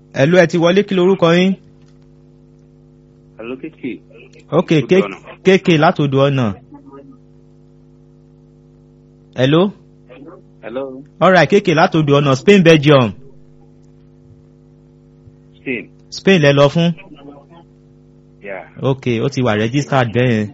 ẹ̀lú ẹ ti wọlé kí lorúkọ yín. Hello, kéèké. ok kéèké látòdò ọ̀nà. hello. Hello, alright kéèké látòdò ọ̀nà spain belgium Spain. spain lẹ lọ fún. Yeah. ok ó ti wà registered bẹ́ẹ̀ yẹn.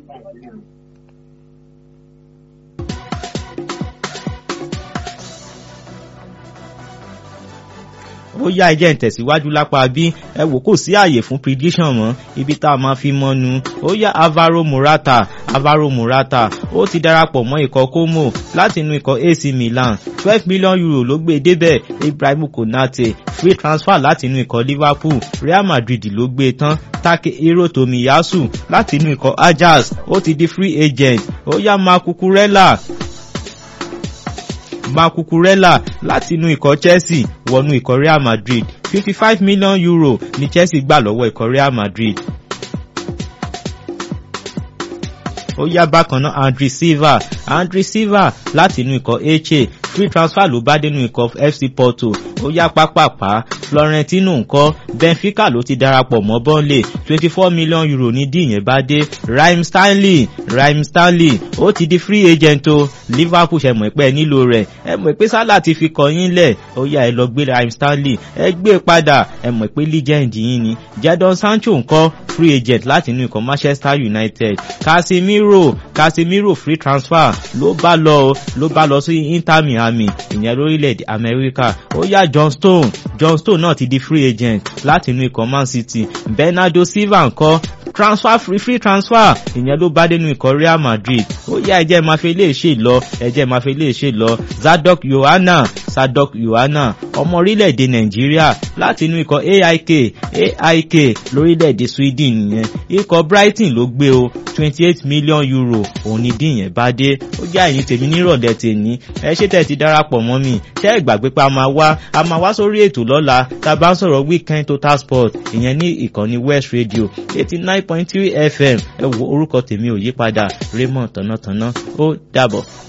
ó yá ẹjẹ́ ń tẹ̀síwájú lápá bí ẹ wò kò sí àyè fún prediction mọ́ ibi tá a máa fi mọ́nu ó yá Alvaro Morata Alvaro Morata ó ti darapọ̀ mọ́ ikọ̀ Como láti inú ikọ̀ AC Milan twelve million euro ló gbé e débẹ̀ Ibrahim Konate free transfer láti inú ikọ̀ Liverpool Real Madrid ló gbé e tán Take Hero Tomiyasu láti inú ikọ̀ Ajax ó ti di free agent ó yá Marc Cucurella Makukurela láti inú ikọ̀ Chelsea wọnú ikọ̀ Real Madrid fifty five million euro ní Chelsea gbà lọ́wọ́ ikọ̀ Real Madrid. ó yá bákan náà Andre Silva Andre Silva láti inú ikọ̀ Eche free transfer ló bá dénú ikọ̀ FC Porto ó yá pápápá Florentino ńkọ́ Benfica ló ti darapọ̀ mọ́ Burnley twenty four million euro ní díìyẹn bá dé Raheem Stanley Raheem Stanley ó ti di free agent o Liverpool ṣe mọ̀ pé ẹ nílò rẹ̀ ẹ mọ̀ pé Salah ti fi kàn yín lẹ̀ ó yá ẹ lọ gbé Raheem Stanley ẹ gbé padà ẹ mọ̀ pé legend yín ni Jadon Sancho ńkọ́ free agent láti inú ikọ̀ Manchester United Casemiro Casemiro free transfer ló bá lọ ló bá lọ sí Inter Miami ìyẹn lórílẹ̀‐èdè Amẹ́ríkà ó yá John Stone John Stone náà ti di free agent láti inú ikọ̀ Man City Bernardo Silva ńkọ́ transfer free free transfer ìyẹn ló bá dénú ikọ̀ Real Madrid ó yá ẹjẹ́ máa fi lè ṣe lọ ẹjẹ́ máa fi lè ṣe lọ Zadok Yohana Zadok Yohana ọmọ orílẹ̀-èdè Nàìjíríà láti inú ikọ̀ AIK AIK lórílẹ̀-èdè Sweden nìyẹn ikọ̀ Brighton ló gbé o twenty eight million euro òun ni dín yẹn bá dé ó já ẹ̀yìn tèmi nírọ̀lẹ́ tèmi ẹ ṣé tẹ̀ ti darapọ̀ mọ́ mi ṣé ẹ gbàgbé pé a máa wá a máa wá sórí ètò lọ́la tá a bá ń sọ̀rọ̀ weekend total sport ìyẹn ní ìkànnì West Radio eighty nine point three FM ẹ wo orúkọ tèmi ò yí padà Raymond tọ̀nàtọ̀nà ó dàbọ̀.